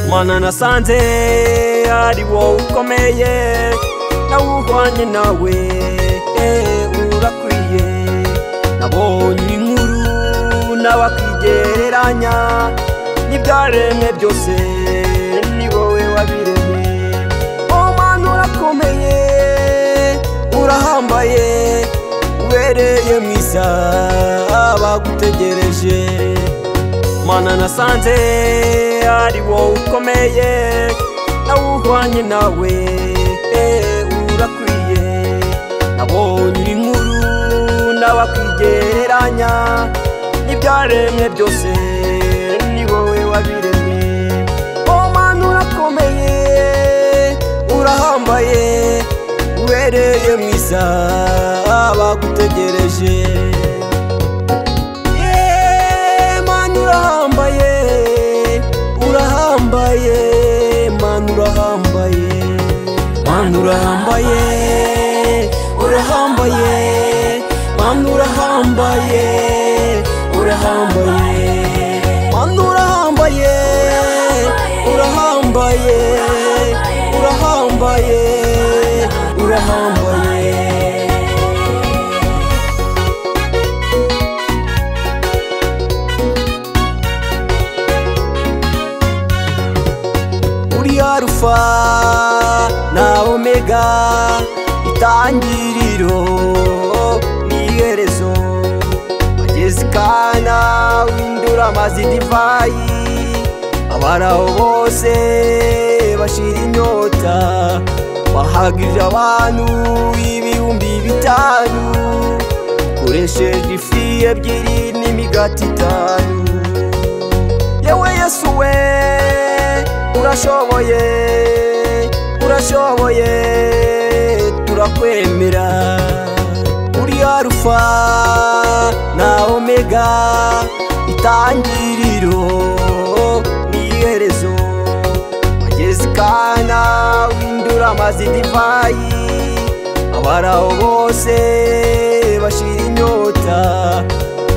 mwana nasanze ari wowe ukomeye nawe uhwanye nawe eh, urakwiye nabonye inkuru n'abakwigereranya n'ibyaremwe byose ni wowe wabiremye oh mwana urakomeye urahambaye ubereye mwiza bagutegereje mana nasanze ari wowe ukomeye nawe uhwanye nawe eh, urakwiye nabonye inkuru n'abakwigereranya n'ibyaremwe byose ni wowe wabiremye oh mana urakomeye urahambaye ubereye mwiza bagutegereje Yeee, manu urahambaye urahambaye manu urahambaye manu urahambaye urahambaye manu urahambaye urahambaye manu urahambaye urahambaye urahambaye urahambaye uri arufa na omega itangiriro n'iherezo wageze ikana windura amazi divayi abaraho bose bashira inyota wahagije abantu ibihumbi bitanu ukoresheje ifi ebyiri n'imigati itanu yewe yesu we urashoboye urashoboye turakwemera uri arufa na omega itangiriro n'iherezo wageze ikana windura amazi divayi abaraho bose bashira inyota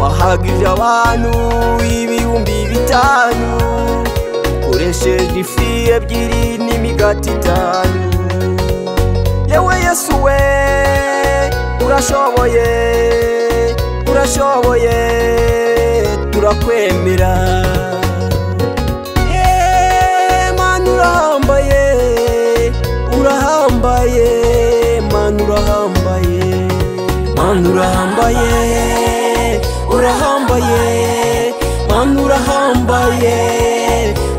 wahagije abantu ibihumbi bitanu ukoresheje ifi ebyiri n'imigati itanu yewe yesu we urashoboye urashoboye turakwemera Yeee, mana urahambaye urahambaye mana urahambaye mana urahambaye urahambaye mana urahambaye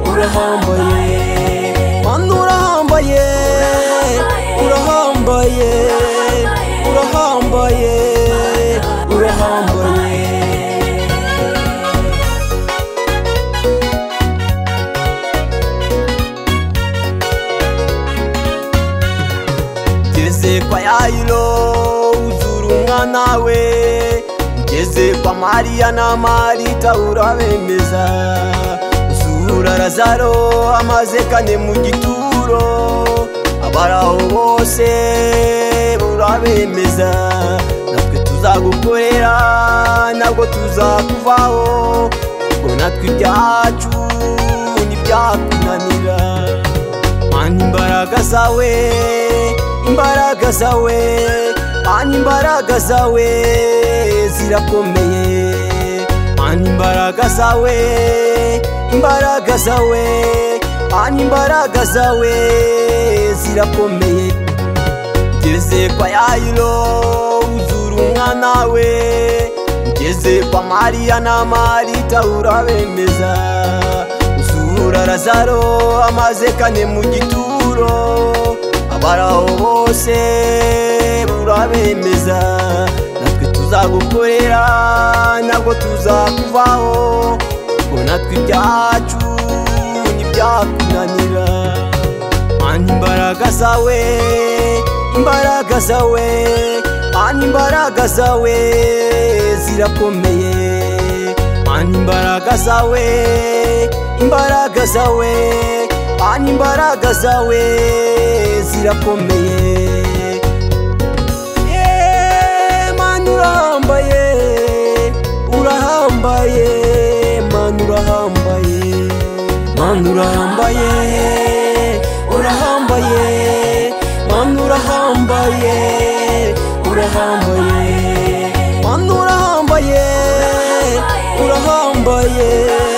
urahambaye mana urahambaye urahambaye urahambaye urahambaye ngeze kwa yayiro uzura umwana we ngeze kwa mariya na marita urabemeza uzura razaro amaze kane mu gituro abaraho bose urabemeza natwe tuzagukorera ntabwo tuzakuvaho ngo natwe ibyacu ntibyakunanira Mana imbaraga zawe imbaraga zawe Mana imbaraga zawe zirakomeye Mana imbaraga zawe imbaraga zawe Mana imbaraga zawe zirakomeye ngeze kwa yayiro uzura umwana we ngeze kwa mariya na marita urabemeza uzura razaro amaze kane mu gituro abaraho bose urabemeza natwe tuzagukorera ntabwo tuzakuvaho ngo natwe ibyacu ntibyakunanira Mana imbaraga zawe imbaraga zawe Mana imbaraga zawe zirakomeye Mana imbaraga zawe imbaraga zawe Mana imbaraga zawe zirakomeye Yeee, Mana urahambaye urahambaye Mana urahambaye mana urahambaye urahambaye mana urahambaye urahambaye mana urahambaye urahambaye